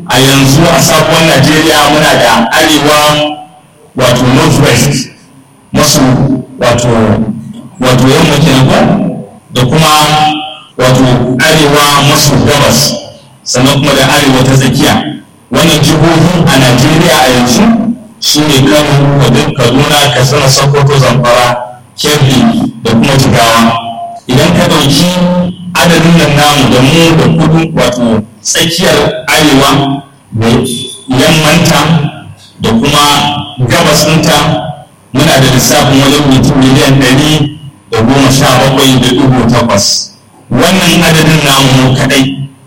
a yanzu a sabuwar najeriya muna da arewa wato northwest masu wato wato yamma kenan da kuma wato arewa maso gabas sannan kuma da arewa ta tsakiya wannan jihohi a najeriya a yanzu su ne kano kaduna katsina sokoto zamfara kebbi da kuma jigawa idan ka ɗauki adadin nan namu da mu da kudu wato tsakiyar arewa da yammanta da kuma gabas ɗinta muna da lissafin wajen mutum miliyan ɗari da goma sha bakwai da dubu takwas wannan adadin namu kaɗai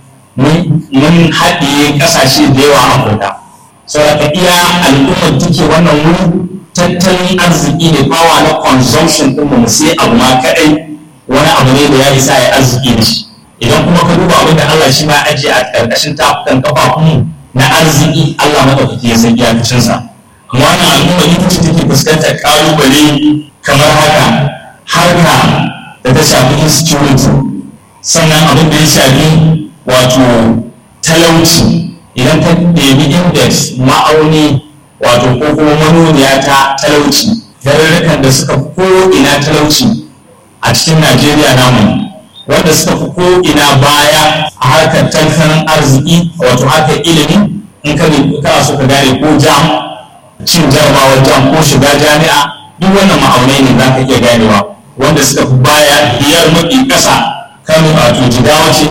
mun haɗiye ƙasashe da yawa a afirka saboda iya al'ummar take wannan wuri tattalin arziki ne bawa na consumption ɗin mu sai abu ma kaɗai wani abu ne da ya isa ya arziki da shi idan kuma ka duba abin da Allah shi ma ajiye a ƙarƙashin tafukan kafafunmu na arziki Allah maɗaukaki ya san iyakacinsa amma wannan al'umma ita ce take fuskantar ƙalubale kamar haka harka da ta shafi insecurity sannan abin da ya shafi wato talauci idan ka ɗebi index ma'auni wato ko kuma manoniya ta talauci garurrukan da suka fi ko'ina talauci a cikin najeriya namu wanda suka fi ko'ina baya a harkar tattalin arziki wato harkar ilimi in ka kana so ka gane ko jam cin jarabawar jam ko shiga jami'a duk wannan ma'aunai ne za ka iya ganewa wanda suka fi baya biyar mafi ƙasa kano wato jigawa ce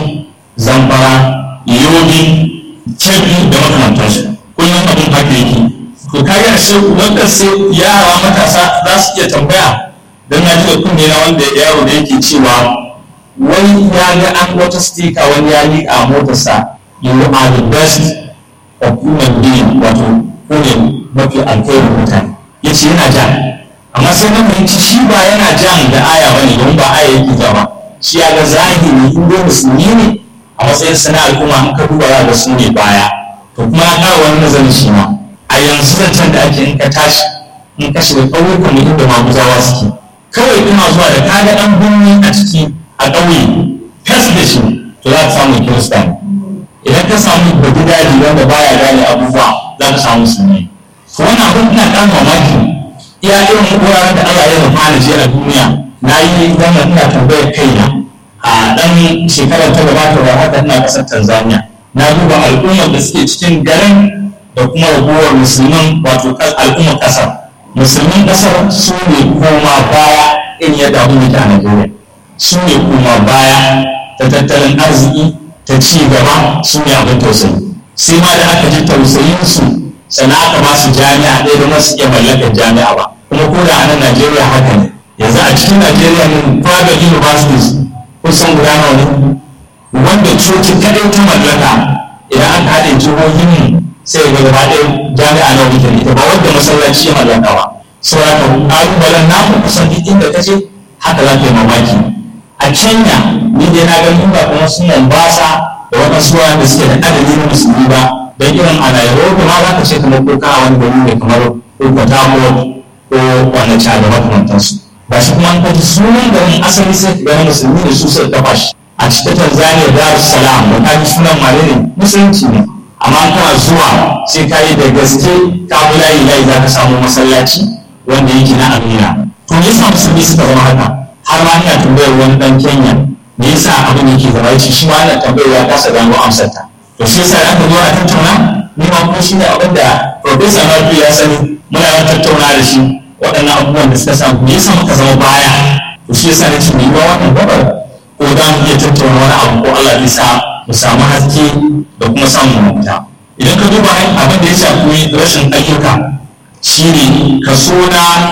zamfara yobi kebbi da makamantansu kullum abin haka yake to kaga ashe wanda sai yara matasa za su iya tambaya don na ji da kunne na wanda yaro da yake cewa wani ya ga an wata stika wani ya liƙa motarsa you are the best of human being wato ko ne mafi alkhairin mutane ya ce yana ja amma sai na fahimci shi ba yana jan da aya bane don ba aya yake ja ba shi ya ga zahiri in dai musulmi ne a matsayin sana al'umma in ka duba za ga su ne baya to kuma ya ƙara wani nazarin shi ma a yanzu zancen da ake in ka tashi in ka shiga ƙauyukan mu inda maguzawa suke kawai ina zuwa da kaga ɗan birni a ciki a ƙauye fes da shi to za ka samu kirista idan ka samu bagidaji wanda baya gane abubuwa za ka samu musulmi to wannan abin ina ƙara mamaki iya irin wuraren da Allah ya rufa da shi a duniya na yi wannan ina tambayar kaina a ɗan shekarar ta gabata ba haka ina ƙasar Tanzania na duba al'ummar da suke cikin garin da kuma ragowar musulman wato al'ummar ƙasar musulmin ƙasar su ne koma baya in yadda abin yake a Najeriya su ne koma baya ta tattalin arziki ta ci gaba su ne abin tausayi sai ma da aka ji tausayin su sannan aka ba su jami'a ɗaya da masu iya mallakar jami'a ba kuma ko da a nan Najeriya haka ne yanzu a cikin Najeriya ne private universities kusan guda nawa ne wanda coci kadai ta mallaka idan an haɗe jihohin mu sai ga gaba ɗaya jami'a na wuce ita ba wanda masallaci ya mallaka ba saboda ƙalubalen na ku kusan duk inda ka je haka za ka yi mamaki a kenya ni dai na ganin ba kuma su mombasa da waɗansu da suke da adadi na musulmi ba don irin a nairobi ma za ka ce kamar ko kana wani gari ne kamar ko port harcourt ko wani da makamantansu ba shi kuma an kaji sunan garin asali sai ka gani musulmi da su suka kafa shi a cikin tanzania dar es salaam da kaji sunan mare ne musulunci ne amma kana zuwa sai ka yi da gaske ka bi layi layi za ka samu masallaci wanda yake na amina to me yasa musulmi suka zama haka har ma ina tambayar wani dan kenya me yasa abin yake zama yace shi ma ina tambayar ya kasa gano amsar ta to shi yasa aka zo a tattauna ni ma kuma shine abin da professor Nabi ya sani muna yawan tattauna da shi waɗannan abubuwan da suka samu me yasa muka zama baya to shi yasa nace me yiwa wannan gabar ko za mu iya tattauna wani abu ko Allah ya sa mu samu haske da kuma samun mafita idan ka duba abin da ya shafi rashin ayyuka shine kaso na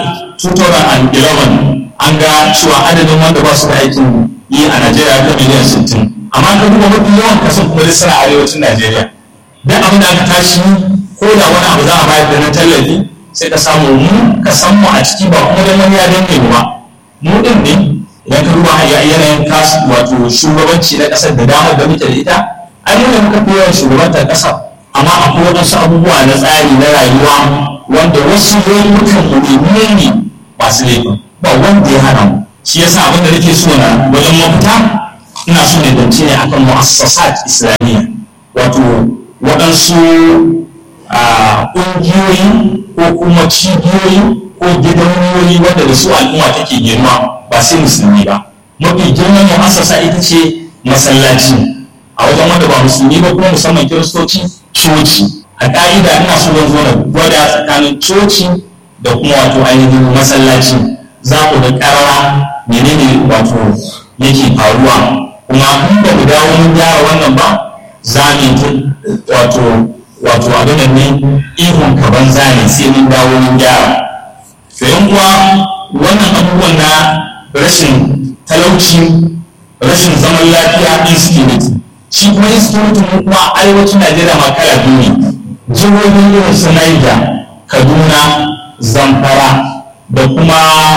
2011 an ga cewa adadin wanda ba su da aikin yi a Najeriya ta miliyan 60 amma ka duba mafi yawan kasan kuma duk suna arewacin Najeriya duk abin da aka tashi ko da wani abu za a bayar da na tallafi sai ka samu mu ka san mu a ciki ba kuma dan wani ya danne mu ba mu din ne idan ka duba yanayin kasu wato shugabanci na kasar da damar da muke da ita ai mu ne muka fi yawan shugabantar kasar amma akwai waɗansu abubuwa na tsari na rayuwa wanda wasu laifukan mu ne ne masu laifin ba wanda ya hana mu shi yasa abin da nake so na wajen mafita ina so ne dance ne akan mu'assasat islamiyya wato waɗansu ƙungiyoyi ko kuma cibiyoyi ko gidauniyoyi wanda da su al'umma take girma ba sai musulmi ba mafi girman mu'assasa ita ce masallaci a wajen wanda ba musulmi ba kuma musamman kiristoci coci a ƙa'ida ina so zan zo na gwada tsakanin coci da kuma wato ainihin masallaci za ku ga ƙarara menene wato yake faruwa kuma in ba mu dawo mun gyara wannan ba za mu wato wato abin da ne ihun ka banza ne sai mun dawo mun gyara to yan uwa wannan abubuwan na rashin talauci rashin zaman lafiya insecurity shi kuma insecurity mu kuma arewacin najeriya ma kala biyu ne jihohin irin su niger kaduna zamfara da kuma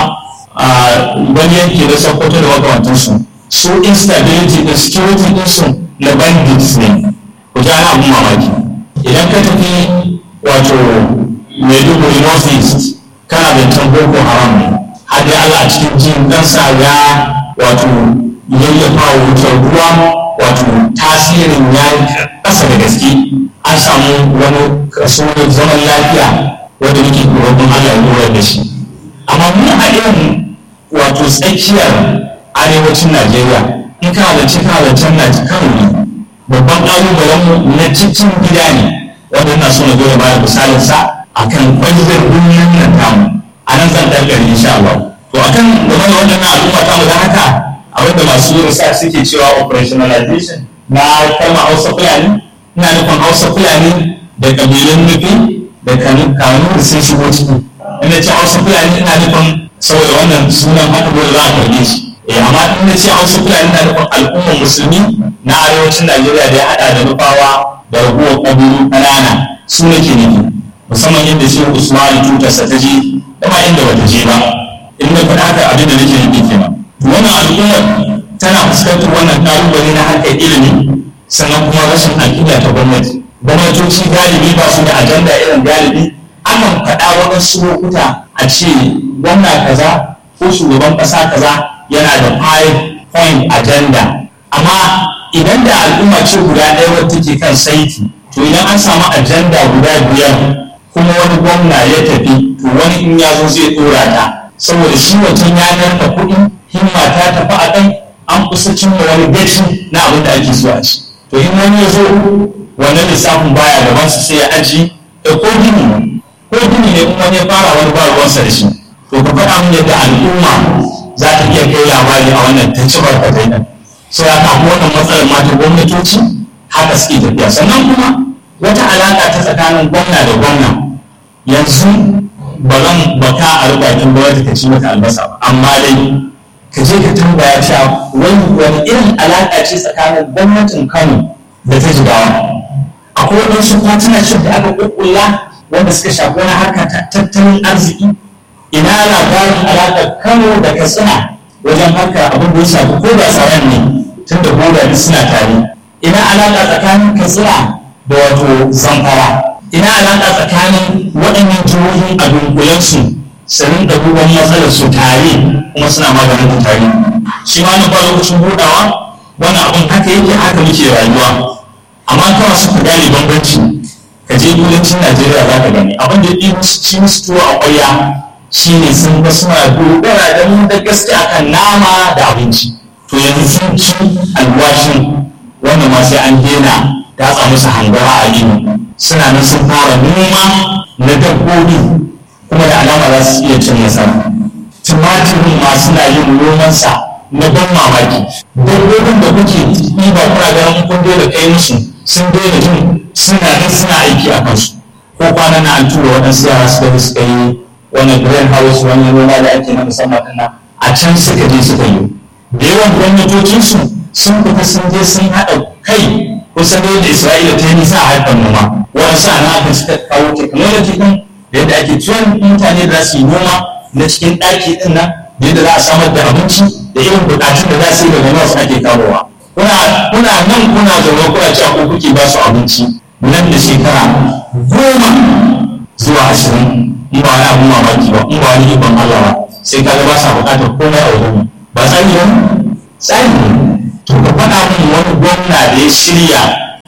wani yanki da sokoto da makamantansu su instability da security ɗinsu na bandits ne ku ji ana abin mamaki idan ka tafi wato maiduguri north east kana da can boko haram ne har dai allah a cikin jin ɗansa ya wato yayyafa wa wutar ruwa wato tasirin ya ƙasa da gaske an samu wani kaso na zaman lafiya wanda muke roƙon allah ya lura da shi amma mu a irin wato tsakiyar arewacin najeriya in ka halarci ka halarci na kano ne babban ƙalubalen mu na cikin gida ne wanda ina so na zo da bada misalin sa akan kwanzar duniyar nan tamu a nan zan dangare insha Allah to akan game da waɗannan al'umma tamu da haka abinda masu yin sa suke cewa operationalization na kalmar Hausa Fulani ina nufin Hausa Fulani da kabilun nufi da kanu da sun shigo ciki ina ce Hausa Fulani ina nufin saboda wannan sunan haka dole za a karbe shi eh amma in na ce hausa fulani na nufin al'ummar musulmi na arewacin najeriya da ya hada da nufawa da raguwar ƙabilu ƙanana su nake nufi musamman yadda shi usman tutarsa ta je da ma inda bata je ba in na faɗa haka abin da nake nufi kenan wannan al'ummar tana fuskantar wannan ƙalubale na harkar ilimi sannan kuma rashin aƙida ta gwamnati gwamnatoci galibi ba su da ajanda irin galibi akan faɗa waɗansu lokuta a ce gwamna kaza ko shugaban ƙasa kaza yana da five point agenda amma idan da al'umma ce guda ɗaya wadda take kan saiti to idan an samu agenda guda biyar kuma wani gwamna ya tafi to wani in ya zo zai ɗora ta saboda shi wancan ya narka kuɗi himma ta tafi a kai an kusa cimma wani gaci na abin da ake so a ci to in wani ya zo wannan lissafin baya gaban su sai ya aji ko gini ko gini ne in wani ya fara wani ba ruwansa da shi to ka faɗa min yadda al'umma za ta iya kai labari a wannan ta ci barkatai nan so ya kamu wannan matsalar mata gwamnatoci haka suke tafiya sannan kuma wata alaƙa ta tsakanin gwamna da gwamna yanzu ba zan baka a rubakin gwamnati ka ci mata albasa ba amma dai ka je ka tambaya cewa wani wani irin alaƙa ce tsakanin gwamnatin kano da ta jigawa akwai waɗansu partnership da aka ƙuƙƙulla wanda suka shafi wani harka tattalin arziki ina labarin alaƙar kano da katsina wajen harkar abin da ya shafi ko da tsaron ne tun da boda suna tare ina alaƙa tsakanin katsina da wato zamfara ina alaƙa tsakanin waɗannan jihohi a dunkulensu su rinka duban matsalar su tare kuma suna maganin ta tare shi ma na ba lokacin buɗawa wani abin haka yake haka muke rayuwa amma kawai suka gane bambanci ka je kudancin najeriya za ka gani abin da ya ci musu tuwo a ƙwarya shi ne sun ga suna dogara da mu da gaske akan nama da abinci to yanzu sun ci alwashin wanda ma sai an daina datsa musu hangara a gini suna nan sun fara noma na dabbobi kuma da alama za su iya cin nasara tumatirin ma suna yin nomansa na ban mamaki dabbobin da kuke ɗiba kuna ganin kun daina kai musu sun daina jin suna nan suna aiki a kansu ko kwana na an tura waɗansu yara suka yi suka yi wani green house wani noma da ake na musamman ɗin a can suka je suka yi da yawan gwamnatocinsu sun fita sun je sun haɗa kai kusan da yadda isra'ila ta yi nisa a harkar noma wani sa na aka suka kawo technology ɗin da yadda ake tuwon mutane da su yi noma na cikin ɗaki ɗin nan da yadda za a samar da abinci da irin buƙatun da za su yi daga nawa ake kawowa kuna nan kuna zaune kuna cewa ko kuke ba su abinci nan da shekara goma zuwa ashirin in ba wani abun mamaki ba in ba wani ikon Allah ba sai kaga ba sa buƙatar komai a wajen ba tsari ba tsari ne to ka faɗa min wani gwamna da ya shirya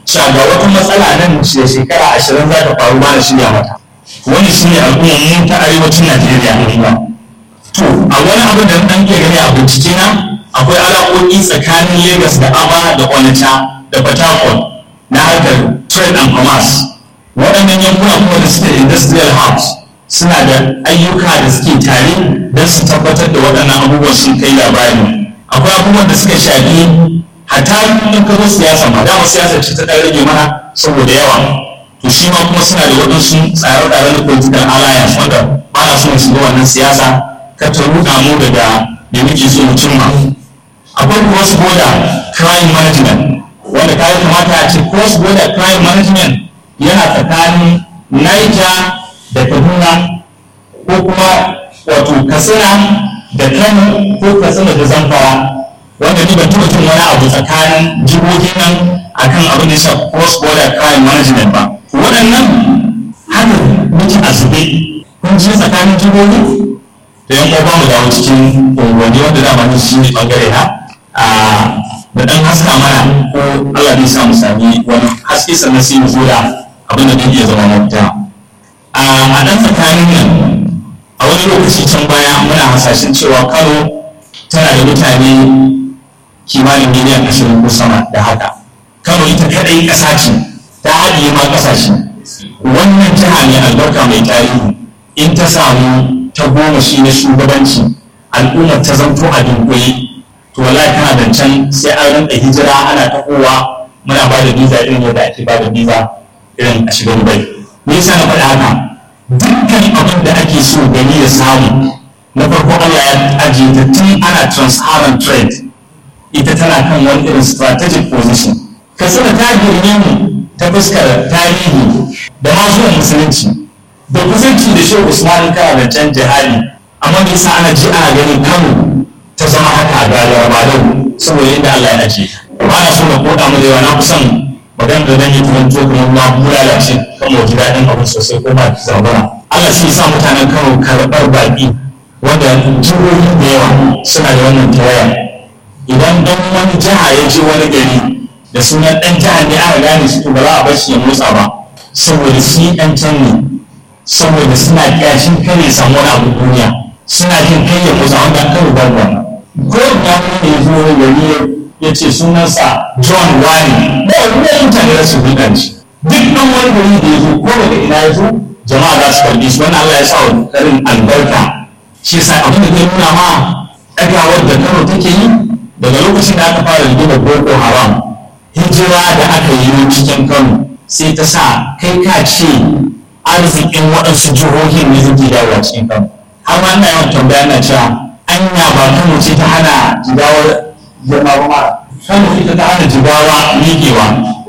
cewa ga wata matsala nan da shekara ashirin za ta faru ba da shirya mata wani shi ne al'ummar mu ta arewacin najeriya ne to a wani abu da ɗan ke gani a bincike na akwai alaƙoƙi tsakanin lagos da aba da onitsha da port harcourt na harkar trade and commerce waɗannan yankuna kuma da suke industrial hubs suna da ayyuka da suke tare don su tabbatar da waɗannan abubuwan sun kai labari akwai abubuwan da suka shafi hatta in ka zo siyasa ma dama siyasa ce ta ɗan rage mana saboda yawa to shi ma kuma suna da waɗansu tsare-tsare na political alliance wanda ba na so mu shiga wannan siyasa ka ta ruɗa mu daga da muke so mu cimma akwai cross border crime management wanda ka kamata a ce cross border crime management yana tsakanin Niger da Kaduna ko kuma wato Katsina da Kano ko Katsina da Zamfara wanda ni ban taɓa jin wani abu tsakanin jihohi nan akan abin da ya shafi cross border crime management ba waɗannan haka muke a zube kun ji tsakanin jihohi da yan uwa mu dawo cikin unguwanni wanda dama ni shi ne bangare na da ɗan haska mana ko Allah zai sa mu sami wani haske sannan sai mu zo da abin da zai iya zama mafita a ɗan tsakanin nan a wani lokaci can baya muna hasashen cewa Kano tana da mutane kimanin miliyan ashirin ko sama da haka Kano ita kaɗai ƙasa ce ta haɗiye ma ƙasashe wannan jiha ne albarka mai tarihi in ta samu ta goma shi na shugabanci al'ummar ta zanto a dunkule to wallahi kana da can sai an rinka hijira ana tahowa muna ba da biza irin yadda ake ba da biza irin a shiga dubai me yasa na faɗa haka dukkan abin da ake so gani da samu na farko Allah ya ajiye ta tun ana transparent trade ita tana kan wani irin strategic position kasar ta girme mu ta fuskar tarihi da ma zuwan musulunci da kusanci da shehu usman kana da can jihadi amma me yasa ana ji ana ganin kano ta zama haka ga yarbalau saboda yadda Allah ya ajiye ba na so na koda mu da yawa na kusan magana da zan yi turanto kuma ma mu lalace kan mu ji daɗin abu sosai ko ba ki zabura Allah sai sa mutanen Kano karɓar baƙi wanda jihohi da yawa suna da wannan tawaya idan dan wani jiha ya je wani gari da sunan ɗan jihar ne aka gane su to ba za a bar shi ya motsa ba saboda shi ɗan can ne saboda suna ƙyashin kare samu wani abu duniya suna jin kai ya motsa wanda an karo babu wannan ko ya wani ya zo gari ya ce sunansa John Wani ba wani mutane da su hulɗa shi duk ɗan wani gari da ya zo ko daga ina ya zo jama'a za su karɓi shi wannan Allah ya sa wa karin albarka shi yasa abin da zai nuna ma ɗagawar da Kano take yi daga lokacin da aka fara rigima Boko Haram hijira da aka yi cikin Kano sai ta sa kai ka ce arzikin waɗansu jihohin ne suke dawowa cikin Kano har ma ina yawan tambaya na cewa anya ba Kano ce ta hana jigawar girma ba mara Kano ita ta hana jigawa miƙewa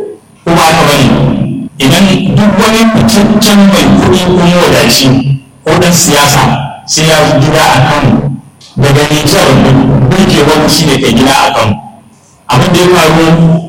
ko ba ka bane idan duk wani fitaccen mai kuɗi ko wadaci ko ɗan siyasa sai ya gida a Kano daga Nijar burgewar shi ne kai gida a Kano abin da ya faru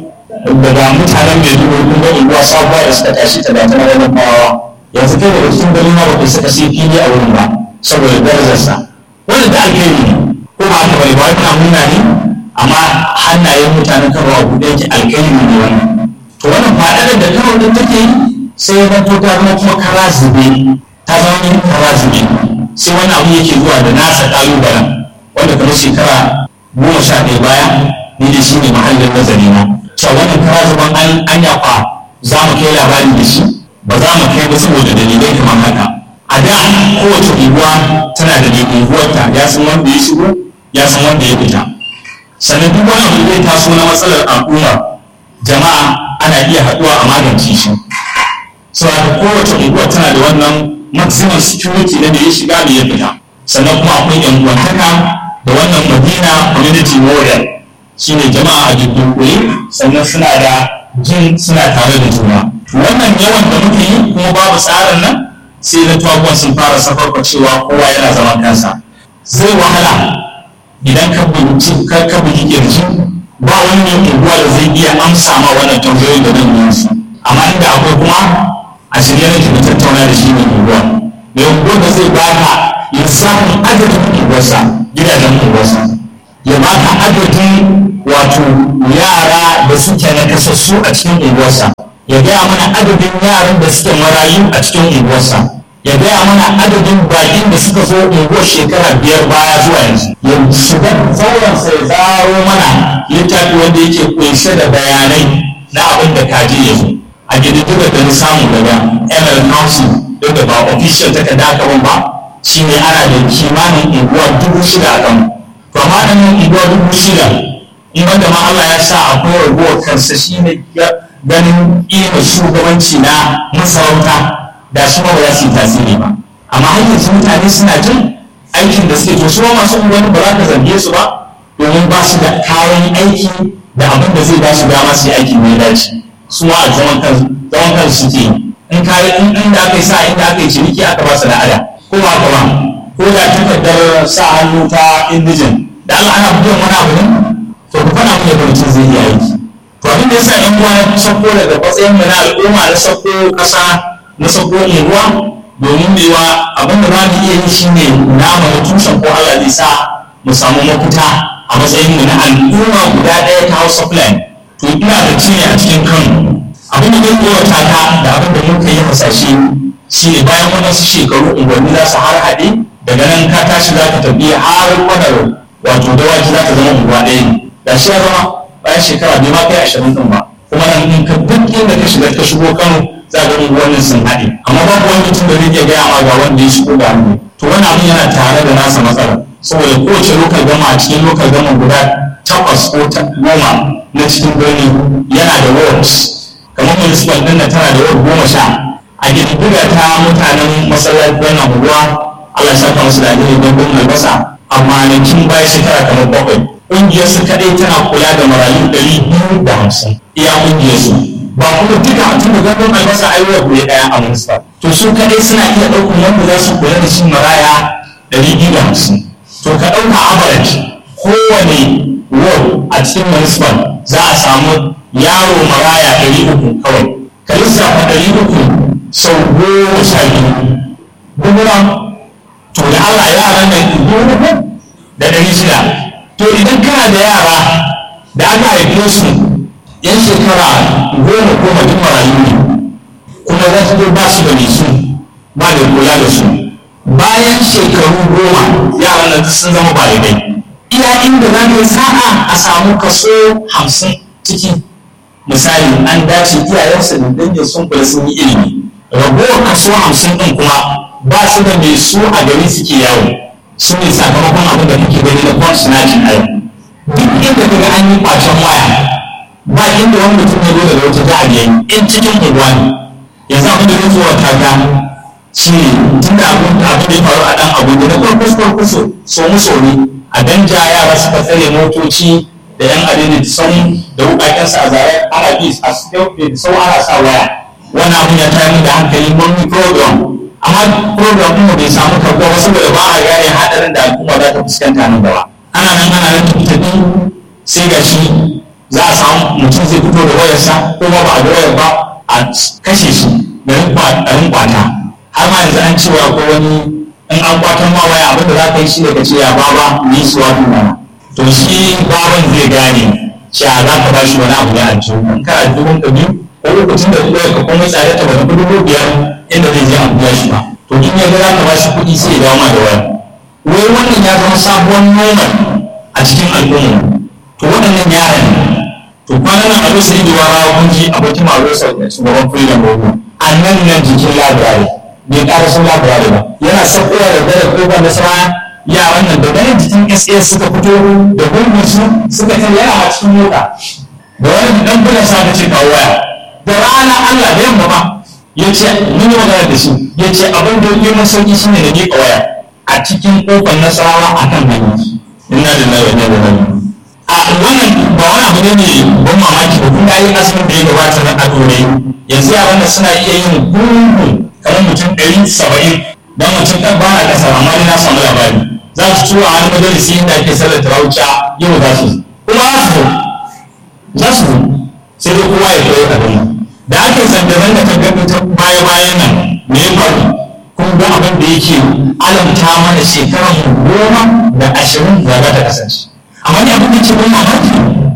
daga mutanen mai dubu kun ga unguwa sabuwa da suka tashi ta da tana wani fawawa yanzu kai daga cikin garin ma ba suka sai fili a wurin ba saboda darajarsa wanda da alheri ne ko ba haka bane ba wani namuna ne amma hannayen mutanen Kano a buɗe yake alheri ne wannan to wannan faɗaɗar da Kano din take yi sai ya zanto ta zama kuma kara zube ta zama yin kara zube sai wani abu yake zuwa da nasa ƙalubalen wanda kamar shekara goma sha ɗaya baya ni da shi ne mahallin nazari na cewa wannan kara zuban an an yafa za mu kai labari da shi ba za mu kai ba saboda dalilai kamar haka a da kowace unguwa tana da unguwarta ya san wanda ya shigo ya san wanda ya fita sannan duk wani abu zai taso na matsalar al'umma jama'a ana iya haɗuwa a magance shi saboda kowace unguwa tana da wannan maximum security na da ya shiga da ya fita sannan kuma akwai yan uwantaka da wannan madina community model shine jama'a a dunkule sannan suna da jin suna tare da juna wannan yawan da muke yi kuma babu tsarin nan sai na tuwabuwan sun fara safarka cewa kowa yana zaman kansa zai wahala idan ka bugi ka bugi kirji ba wani mai unguwa da zai iya amsa ma wannan tambayoyin da nan yi su amma inda akwai kuma a shirye nake da tattauna da shi mai unguwa mai unguwa da zai baka lissafin adadin unguwarsa gidajen unguwarsa ya baka adadin wato yara da suke na kasassu a cikin unguwarsa ya gaya mana adadin yaran da suke marayu a cikin unguwarsa ya gaya mana adadin bakin da suka zo unguwar shekara biyar baya zuwa yanzu ya shiga zauransa ya zaro mana littafi wanda yake kunshe da bayanai na abin da kaji ya zo a gididdiga da na samu daga ml council duk da ba official takarda aka ban ba shi ne ana da kimanin unguwa dubu shida a kan to amma nan unguwa dubu shida in wanda ma Allah ya sa akwai raguwar kansa shi ne ganin iya shugabanci na masarauta da shi ma ba za su yi tasiri ba amma har yanzu mutane suna jin aikin da suke to su ma masu unguwanni ba za ka zarge su ba domin ba su da kayan aiki da abin da zai ba su dama su yi aiki mai dace su ma a zaman kansu zaman kansu suke in ka yi in da aka yi sa inda aka yi ciniki aka ba su da ada ko ba ka ba ko da takardar sa hannu ta indijin da Allah ana buɗe wani abu ne to ku faɗa mu yadda mutum zai yi aiki to abin da yasa in uwa na sako daga matsayin mu na al'umma na sako ƙasa na sako unguwa domin mewa abin da za mu iya yi shine nama na tushen ko Allah zai sa mu samu mafita a matsayin mu na al'umma guda ɗaya ta Hausa Fulani to ina da ne a cikin Kano abin da zai tsorata ka da abin da muka yi hasashe shine bayan wadansu shekaru unguwanni za su har haɗe daga nan ka tashi za ka tafi har kwanar wato dawaki za ta zama unguwa ɗaya ne da shi ya zama bayan shekara bai ma kai ashirin ɗin ba kuma nan in ka duk inda ka shiga ka shigo Kano za ga unguwannin sun haɗe amma babu wani mutum da zai iya gaya ma ga wanda ya shigo da hannu to wani abin yana tare da nasa matsala saboda kowace lokal gama a cikin lokal gama guda takwas ko goma na cikin birni yana da wards kamar municipal ɗin na tana da ward goma sha a girgiga ta mutanen masallacin wannan unguwa Allah ya saka musu da alheri don bin albasa a kwanakin baya shekara kamar bakwai ƙungiyarsu kaɗai tana kula da marayu ɗari biyu da hamsin iya ƙungiyarsu ba kuma duka tun da gandun albasa a yi wa ɗaya a municipal to su kaɗai suna iya ɗaukar wanda za su kula da shi maraya ɗari biyu da hamsin to ka ɗauka average kowane ward a cikin municipal za a samu yaro maraya ɗari uku kawai ka lissafa ɗari uku sau goma sha biyu gumura to da Allah yaran nan dubu da ɗari shida to idan kana da yara da aka haife su yan shekara goma goma duk marayu ne kuma za su ba su da nisu ba da kula da su bayan shekaru goma yaran nan sun zama balidai iya inda za ka yi sa'a a samu kaso hamsin ciki misali an dace iyayensu da dangin sun kula sun yi ilimi ragowar kaso hamsin ɗin kuma ba su da mai su a gari suke yawo su ne sakamakon abin da kake gani na kwan sinacin a duk inda kaga an yi kwacen waya ba inda wani mutum ya zo daga wata jihar yayi in cikin unguwa ne yanzu abin da zai zuwa kaga shi ne tun da abin da abin da ya faru a ɗan abuja na farko farko so so mu so ne a danja yara suka tsare motoci da yan adini sun da wukakensu a zare ana bi a sau ana sa waya wani abin ya tayar da hankali mun yi program amma program ɗin bai samu karɓuwa ba saboda ba a gane haɗarin da al'umma za ta fuskanta nan gaba ana nan ana nan tafi tafi sai ga shi za a samu mutum zai fito da wayarsa ko ba ba a da wayar ba a kashe shi garin kwata har ma yanzu an cewa ko wani in an kwatan ma waya abin da za ka yi shi da ka ce ya baba ni su wato mana to shi baban zai gane cewa za ka ba shi wani abu da aljihu in kana dubun ka biyu ko lokacin da wayar ka kuma tsare ta bata dubu biyar inda zai je an biya shi ba to in ya ga za ka ba shi kuɗi sai ya dawo ma da waya wai wannan ya zama sabuwar normal a cikin al'umma to waɗannan yaran to kwanan nan abin sai da wara kun ji abokin maro sau da shugaban freedom rogo a nan nan jikin labirari bai ƙara sun labirari ba yana sakowa da dare ko ba nasara yaran nan da ganin jikin SAS suka fito da gungun su suka ce yana a cikin mota da wani dan bulan sa ta ce kawo waya da rana Allah da yamma ba ya ce mun yi magana da shi ya ce abin da yi mun sauki shine da miƙa waya a cikin kofar nasarawa a kan hanyar inna lillahi wa inna ilaihi raji'un a wannan ba wani abu ne mai ban mamaki ba kun ga yin asirin da ya gabata na ado ne yanzu yaran nan suna iya yin gungun kamar mutum ɗari saba'in dan mutum ɗan ba a ƙasa amma ni na samu labari za su tura wani majalisi inda ake sallar tarawuca yau za su kuma za su za su sai dai kowa ya koyi abin da ake zanga-zanga ta gaɓe ta baya-bayan nan me ya faru kun ga abin da yake alamta mana shekaran goma da ashirin da za ta kasance amma ne abin da ke ban mamaki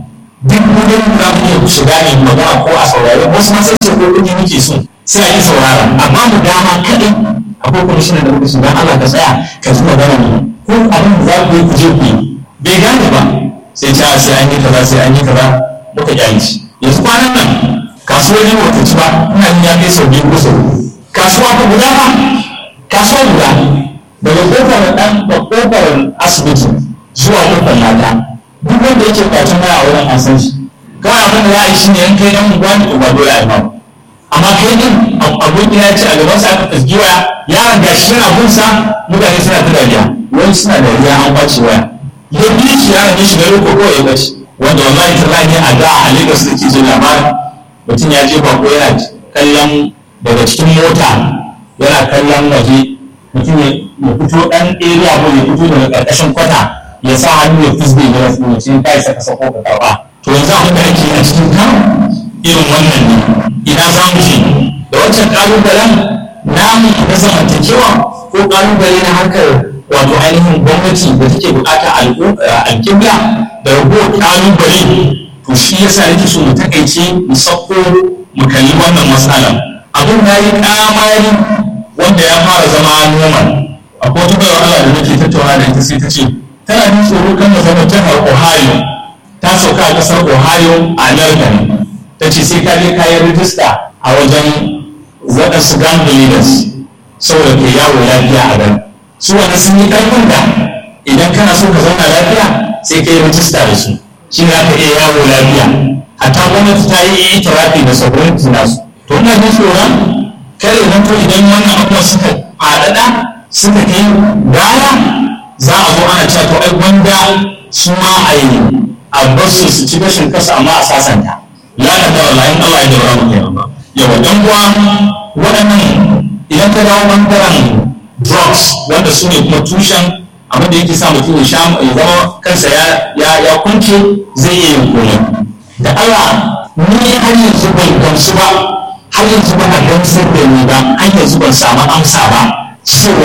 duk kudin za mu iya shiga ne magana ko a saurari wasu ma sai ce ko kudi muke so sai a yi saurara amma mu dama kaɗai akwai kwamishinan da muka shiga Allah ka tsaya ka ji magana ne ko abin da za ku yi ku je ku yi bai gane ba sai ta sai an yi kaza sai an yi kaza muka gyanci yanzu kwanan nan kasuwar yi wata ci ba ina yin ya kai sau biyu ko sau kasuwa ta guda ba kasuwa guda daga kofar dan da kofar asibiti zuwa kofar lada duk wanda yake kwacin waya a wurin an san shi kawai abin da za a yi shi ne yan kai dan gwani ko ba dole a yi ba amma kai din abokin ya ce a gaban sa aka tasgi waya yaron gashi yana bunsa mutane suna ta dariya wani suna dariya an kwace waya ya bi shi yaron ya shiga roko ko ya bace wanda wallahi tallahi a da a Lagos da ke jin labarin mutum ya je bako yana kallon daga cikin mota yana kallon waje mutum ya fito dan area ko ya fito daga karkashin kwata ya sa hannu ya fisbe ya rasu ya ce kai saka sako ka karba to yanzu abin da ake a cikin kan irin wannan ne ina za mu je da wancan kalubalen namu na zamantakewa ko kalubale na harkar wato ainihin gwamnati da take bukata alƙibla da ragowar kalubale to shi yasa nake so mu takaice mu sauko mu kalli wannan matsalar abin da yi kamari wanda ya fara zama normal akwai wata bayar Allah da nake tattauna da ita sai ta ce tana jin tsoro kan da zama jihar Ohio ta sauka a ƙasar Ohio a America ne ta ce sai ka je ka yi rijista a wajen waɗansu gang leaders saboda ke yawo lafiya a gani su wani sun yi ƙarfin da idan kana so ka zauna lafiya sai ka yi rijista da su shi ne aka iya yawo lafiya hatta gwamnati ta yi itirafi da sovereignty nasu to ina jin tsoron kare nan to idan wannan abubuwan suka faɗaɗa suka kai baya za a zo ana cewa to ai gwanda su ma a yi a basu su ci gashin kasa amma a sasanta la da da wallahi Allah ya dora mu kenan ba yawa dan kuwa waɗannan idan ka dawo bangaren drugs wanda su ne kuma tushen abin da yake sa mutum ya sha ya zama kansa ya ya ya kunce zai iya yin komai da Allah ni har yanzu ban gamsu ba har yanzu ba a gamsar da ni ba har yanzu ban samu amsa ba cewa